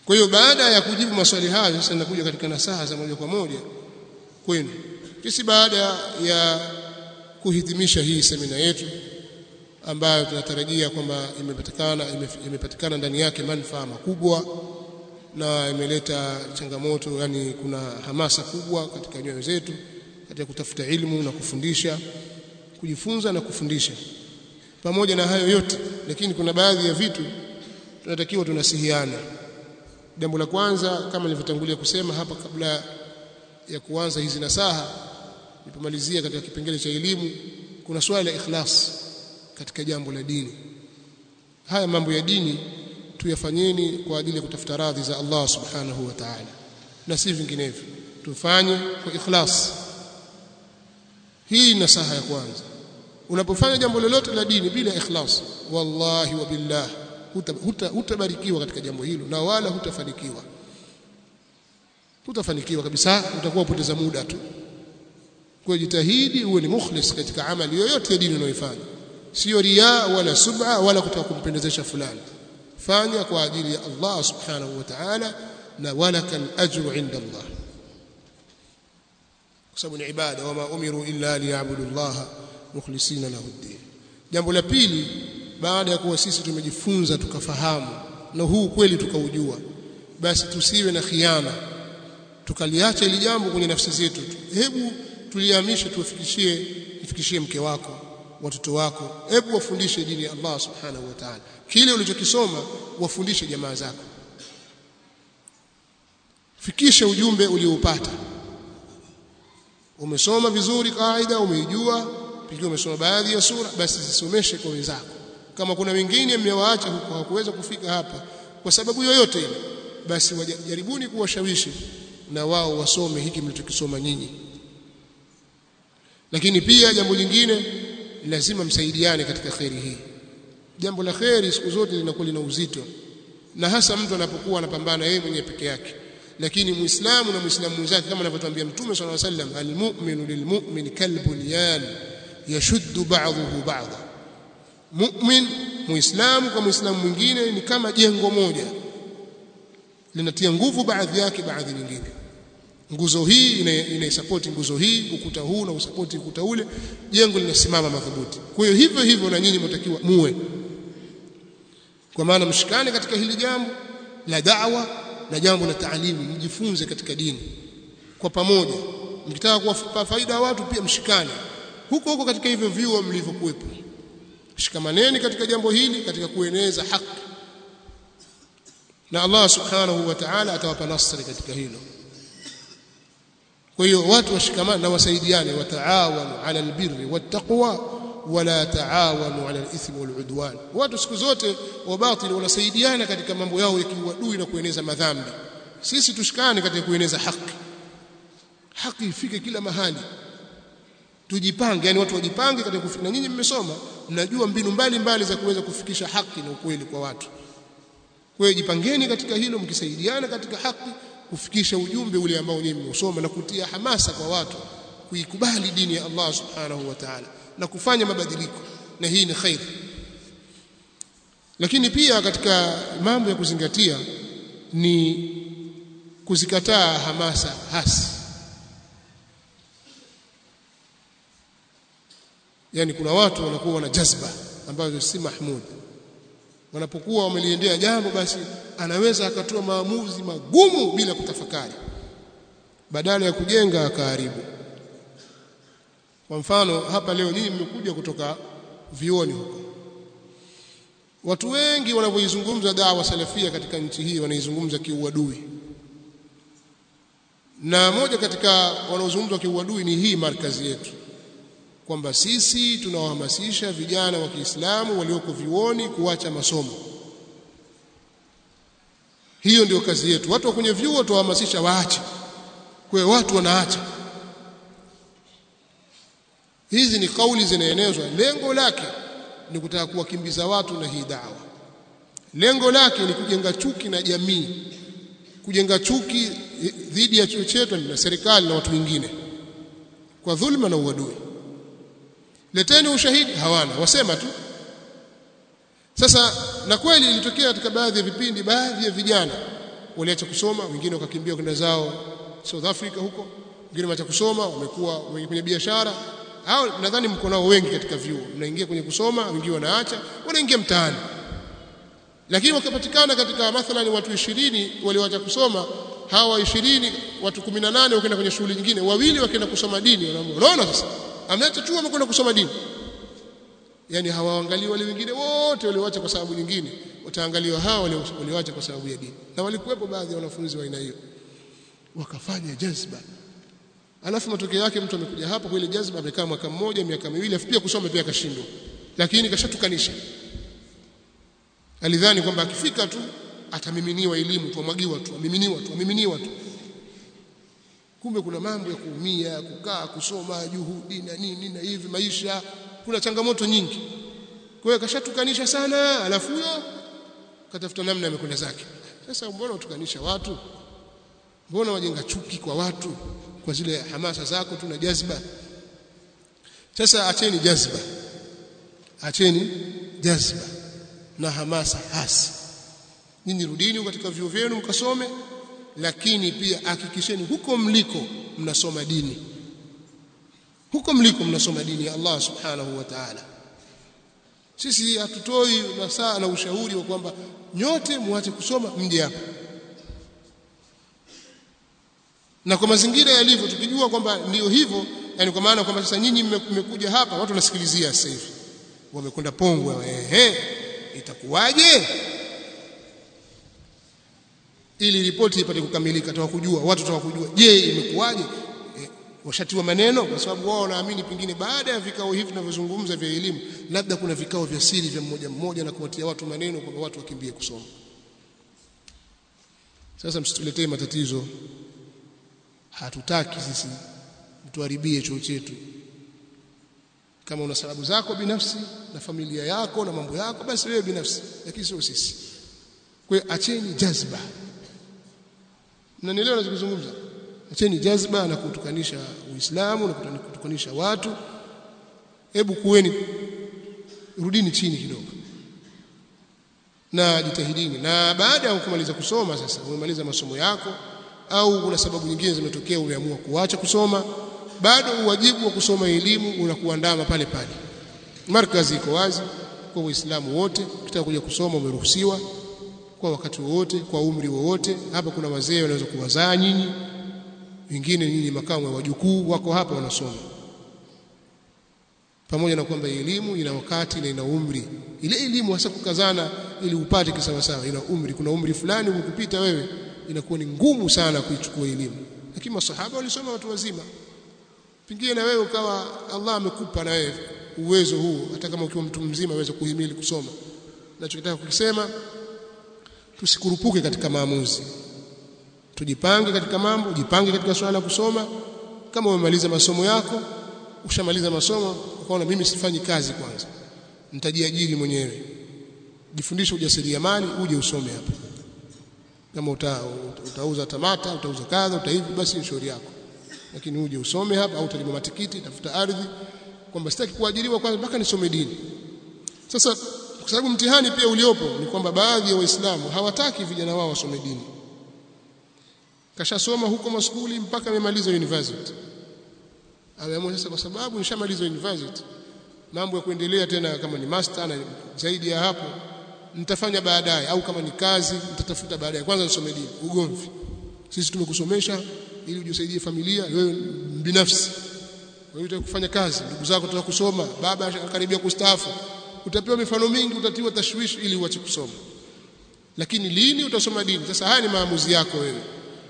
kwa hiyo baada ya kujibu maswali hayo sasa nakuja katika nasaha za moja kwa moja kwenu sisi baada ya kuhitimisha hii semina yetu ambayo tunatarajia kwamba imepatikana imepatikana ndani yake manufaa makubwa na imeleta changamoto yani kuna hamasa kubwa katika nyoyo zetu katika kutafuta ilmu na kufundisha kujifunza na kufundisha pamoja na hayo yote lakini kuna baadhi ya vitu tunatakiwa tunasihiana jambo la kwanza kama nilivyotangulia kusema hapa kabla ya kuanza hizi nasaha nilipomalizia katika kipengele cha elimu kuna swala la ikhlas katika jambo la dini haya mambo ya dini tuyafanyeni kwa ajili ya kutafuta radhi za Allah subhanahu wa ta'ala na si vinginevyo tufanye kwa ikhlas hii nasaha ya kwanza unapofanya jambo lolote la dini bila ikhlas wallahi wa billah hutabarikiwa katika jambo hilo na wala hutafanikiwa hutafanikiwa kabisa utakuwa upoteza muda tu kwa jitahidi uwe ni mukhlis katika amali yoyote ya dini unayoifanya sio riya wala sub'a wala kutaka kumpendezesha fulani fanya kwa ajili ya Allah subhanahu wa ta'ala na walakal ajru inda Allah kwa sababu ni ibada wama umiru illa liya'budu Allah mukhlisina lahu ad-din jambo la pili baada ya kuwa sisi tumejifunza tukafahamu na huu kweli tukaujua basi tusiwe na khiana tukaliacha ili jambo kwenye nafsi zetu hebu tulihamishe tuwafikishie ifikishie mke wako watoto wako hebu wafundishe dini ya Allah subhanahu wa ta'ala kile ulichokisoma wafundishe jamaa zako fikisha ujumbe ulioupata umesoma vizuri kaida umeijua pia umesoma baadhi ya sura basi zisomeshe kwa wenzako kama kuna wengine mmewaacha huko hawakuweza kufika hapa kwa sababu yoyote ile basi jaribuni kuwashawishi na wao wasome hiki mlichokisoma nyinyi lakini pia jambo lingine lazima msaidiane katika kheri hii jambo la kheri siku zote linakuwa lina uzito na hasa mtu anapokuwa anapambana yeye mwenyewe peke yake lakini muislamu na muislamu mwenzake kama anavyotuambia mtume swalla sallam almu'minu lilmu'min kalbunyan yashuddu ba'dahu ba'dha mu'min muislamu kwa muislamu mwingine ni kama jengo moja linatia nguvu baadhi yake baadhi nyingine nguzo hii inaisapoti ina nguzo hii ukuta huu na usapoti ukuta ule jengo linasimama madhubuti kwa hiyo hivyo hivyo na nyinyi mtakiwa muwe kwa maana mshikane katika hili jambo la da'wa na jambo la taalimu mjifunze katika dini kwa pamoja mkitaka kuwapa faida watu pia mshikane huko huko katika hivyo vyuo mlivyokuwepo shikamaneni katika jambo hili katika kueneza haki na Allah subhanahu wa ta'ala atawapa nasri katika hilo kwa hiyo watu washikamane na wasaidiane wataawanu ala albirri wattaqwa wala taawanu ala alithmi waludwan watu siku zote wa batili wanasaidiana katika mambo yao ya kiuadui na kueneza madhambi sisi tushikane katika kueneza haki haki ifike kila mahali tujipange yani watu wajipange katika kufika na nyinyi mmesoma mnajua mbinu mbalimbali mbali za kuweza kufikisha haki na ukweli kwa watu kwa hiyo jipangeni katika hilo mkisaidiana katika haki kufikisha ujumbe ule ambao nyinyi mmesoma na kutia hamasa kwa watu kuikubali dini ya Allah subhanahu wa ta'ala na kufanya mabadiliko na hii ni khair lakini pia katika mambo ya kuzingatia ni kuzikataa hamasa hasi yani kuna watu wanakuwa wana jazba ambazo si mahmud wanapokuwa wameliendea jambo basi anaweza akatoa maamuzi magumu bila kutafakari badala ya kujenga akaharibu kwa mfano hapa leo nyinyi mmekuja kutoka vioni huko watu wengi wanapoizungumza dawa salafia katika nchi hii wanaizungumza kiuadui na moja katika wanaozungumza kiuadui ni hii markazi yetu kwamba sisi tunawahamasisha vijana wa Kiislamu walioko vioni kuacha masomo. Hiyo ndio kazi yetu. Watu wa kwenye vyuo tuwahamasisha waache. Kwa watu wanaacha. Hizi ni kauli zinaenezwa, lengo lake ni kutaka kuwakimbiza watu na hii dawa. Lengo lake ni kujenga chuki na jamii, kujenga chuki dhidi ya chuo chetu na serikali na watu wengine kwa dhulma na uadui leteni ushahidi hawana wasema tu sasa na kweli ilitokea katika baadhi ya vipindi baadhi ya vijana waliacha kusoma wengine wakakimbia kwenda zao South Africa huko wengine wameacha kusoma wamekuwa kwenye biashara hao nadhani mko nao wengi katika vyuo mnaingia kwenye kusoma wengine wanaacha wanaingia mtaani lakini wakapatikana katika mathalan watu 20 walioacha kusoma hawa 20 watu 18 wakaenda kwenye shughuli nyingine wawili wakaenda kusoma dini wanaamua unaona sasa ameacha chuo amekwenda kusoma dini yani hawaangalii wale wengine wote walioacha kwa sababu nyingine wataangaliwa hawa walioacha kwa sababu ya dini na walikuwepo baadhi ya wanafunzi wa aina hiyo wakafanya jazba alafu matokeo yake mtu amekuja hapo kwa ile jazba amekaa mwaka mmoja miaka miwili afu pia kusoma pia akashindwa lakini kashatukanisha alidhani kwamba akifika tu atamiminiwa elimu tu amwagiwa tu amiminiwa tu amiminiwa tu kumbe kuna mambo ya kuumia kukaa kusoma juhudi na nini na hivi maisha kuna changamoto nyingi kwa hiyo kashatukanisha sana alafu huyo katafuta namna amekwenda zake sasa mbona utukanisha watu mbona wajenga chuki kwa watu kwa zile hamasa zako tu na jazba sasa acheni jazba acheni jazba na hamasa hasi nyinyi rudini katika vyuo vyenu mkasome lakini pia hakikisheni huko mliko mnasoma dini huko mliko mnasoma dini ya Allah subhanahu wa ta'ala sisi hatutoi nasaa na ushauri wa kwamba nyote muache kusoma mje hapa na kwa mazingira yalivyo tukijua kwamba ndio hivyo yani kwa maana kwamba sasa nyinyi mmekuja hapa watu wanasikilizia sasa hivi wamekwenda pongwe ehe itakuwaje ili ripoti ipate kukamilika tawakujua watu tawakujua je imekuwaje e, washatiwa maneno kwa sababu wao wanaamini pengine baada ya vikao hivi tunavyozungumza vya elimu labda kuna vikao vya siri vya mmoja mmoja na kuwatia watu maneno kwamba watu wakimbie kusoma sasa msituletee matatizo hatutaki sisi mtuharibie chuo chetu kama una sababu zako binafsi na familia yako na mambo yako basi wewe binafsi lakini sio sisi kwa hiyo acheni jazba mnanielewa ninachozungumza acheni jazba na kutukanisha uislamu na kutukanisha watu hebu kuweni rudini chini kidogo na jitahidini na baada ya kumaliza kusoma sasa umemaliza masomo yako au kuna sababu nyingine zimetokea umeamua kuacha kusoma bado uwajibu wa kusoma elimu unakuandama pale pale markazi iko wazi kwa waislamu wote ukitaka kuja kusoma umeruhusiwa kwa wakati wowote kwa umri wowote hapa kuna wazee wanaweza kuwazaa nyinyi wengine nyinyi makamu wa wajukuu wako hapa wanasoma pamoja na kwamba elimu ina wakati na ina umri ile elimu hasa kukazana ili upate kisawasawa ina umri kuna umri fulani ukupita wewe inakuwa ni ngumu sana kuichukua elimu lakini masahaba walisoma watu wazima pengine na wewe ukawa Allah amekupa na wewe uwezo huu hata kama ukiwa mtu mzima uweze kuhimili kusoma nachokitaka kukisema tusikurupuke katika maamuzi tujipange katika mambo jipange katika swala la kusoma kama umemaliza masomo yako ushamaliza masomo ukaona mimi sifanyi kazi kwanza nitajiajiri mwenyewe jifundishe ujasiriamali uje usome hapa kama uta, utauza tamata utauza kadha utaivi basi shauri yako lakini uje usome hapa au utalima matikiti tafuta ardhi kwamba sitaki kuajiriwa kwanza mpaka nisome dini sasa kwa sababu mtihani pia uliopo ni kwamba baadhi ya waislamu hawataki vijana wao wasome dini kashasoma huko maskuli mpaka amemaliza university ameamua sasa kwa sababu nishamaliza university mambo ya kuendelea tena kama ni master na zaidi ya hapo nitafanya baadaye au kama ni kazi nitatafuta baadaye kwanza nisome dini ugomvi sisi tumekusomesha ili ujisaidie familia wewe binafsi wewe unataka kufanya kazi ndugu zako wanataka kusoma baba akaribia kustaafu utapewa mifano mingi utatiwa tashwishi ili uache kusoma lakini lini utasoma dini sasa haya ni maamuzi yako wewe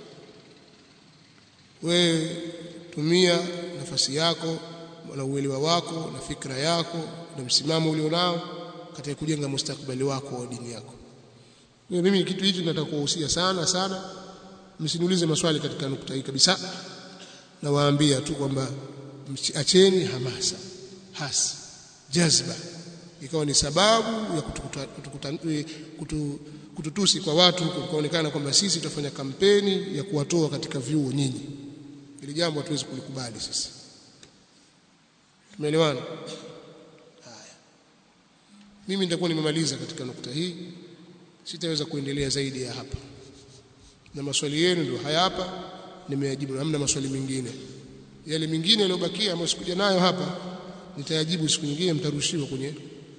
wewe tumia nafasi yako na uelewa wako na fikra yako na msimamo ulionao katika kujenga mustakabali wako wa dini yako wewe mimi kitu hicho nataka kuwahusia sana sana msiniulize maswali katika nukta hii kabisa nawaambia tu kwamba acheni hamasa hasi jazba ikawa ni sababu ya kutukuta, kutukuta, kutu, kututusi kwa watu kuonekana kwamba sisi tutafanya kampeni ya kuwatoa katika vyuo nyinyi ili jambo hatuwezi kulikubali sisi tumeelewana haya mimi nitakuwa nimemaliza katika nukta hii sitaweza kuendelea zaidi ya hapa na maswali yenu ndio haya hapa nimeyajibu hamna maswali mengine yale mengine yaliyobakia ambayo sikuja nayo hapa nitayajibu siku nyingine mtarushiwa kwenye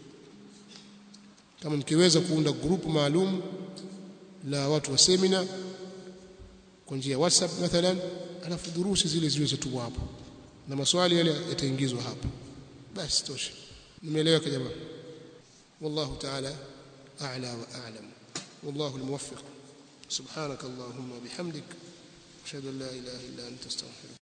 kama mkiweza kuunda grupu maalum la watu wa semina kwa njia ya WhatsApp mathalan alafu durusi zile ziwe zetu hapo na maswali yale yataingizwa hapa basi tosha nimeeleweka jamaa wallahu ta'ala a'la wa a'lam wallahu almuwaffiq subhanak allahumma bihamdik ashhadu an la ilaha illa anta astaghfiruka